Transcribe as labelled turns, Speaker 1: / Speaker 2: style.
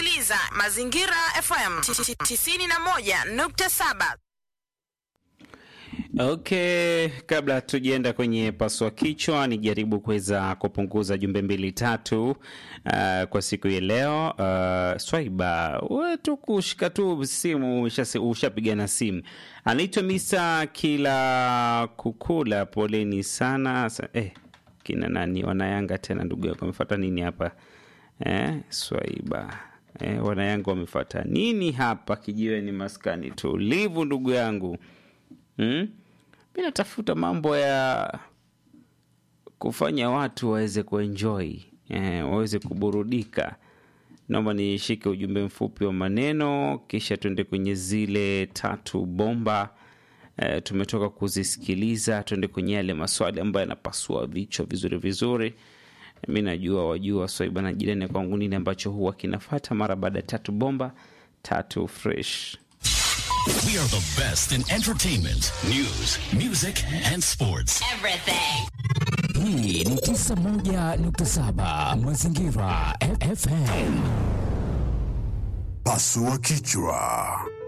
Speaker 1: unasikiliza Mazingira FM 91.7.
Speaker 2: Okay, kabla tujienda kwenye paswa kichwa, nijaribu kuweza kupunguza jumbe mbili tatu uh, kwa siku ya leo. Uh, Swaiba, wewe tu kushika tu simu ushasi- ushapigana simu. Anaitwa Mr. Kila Kukula, poleni sana. Sa, eh, kina nani wanayanga tena, ndugu yako amefuata nini hapa eh? Swaiba eh, wanayanga wamefuata nini hapa? Kijiweni maskani tulivu, ndugu yangu hmm? mi natafuta mambo ya kufanya watu waweze kuenjoy eh, waweze kuburudika naomba nishike ujumbe mfupi wa maneno kisha tuende kwenye zile tatu bomba eh, tumetoka kuzisikiliza tuende kwenye yale maswali ambayo yanapasua vichwa vizuri vizuri mi najua wajua swaiba na jirani kwangu nini ambacho huwa kinafata mara baada ya tatu bomba tatu fresh
Speaker 3: We are the best in entertainment, news, music, and sports.
Speaker 4: Hii ni 91.7 Mazingira F- FM.
Speaker 5: Pasua kichwa.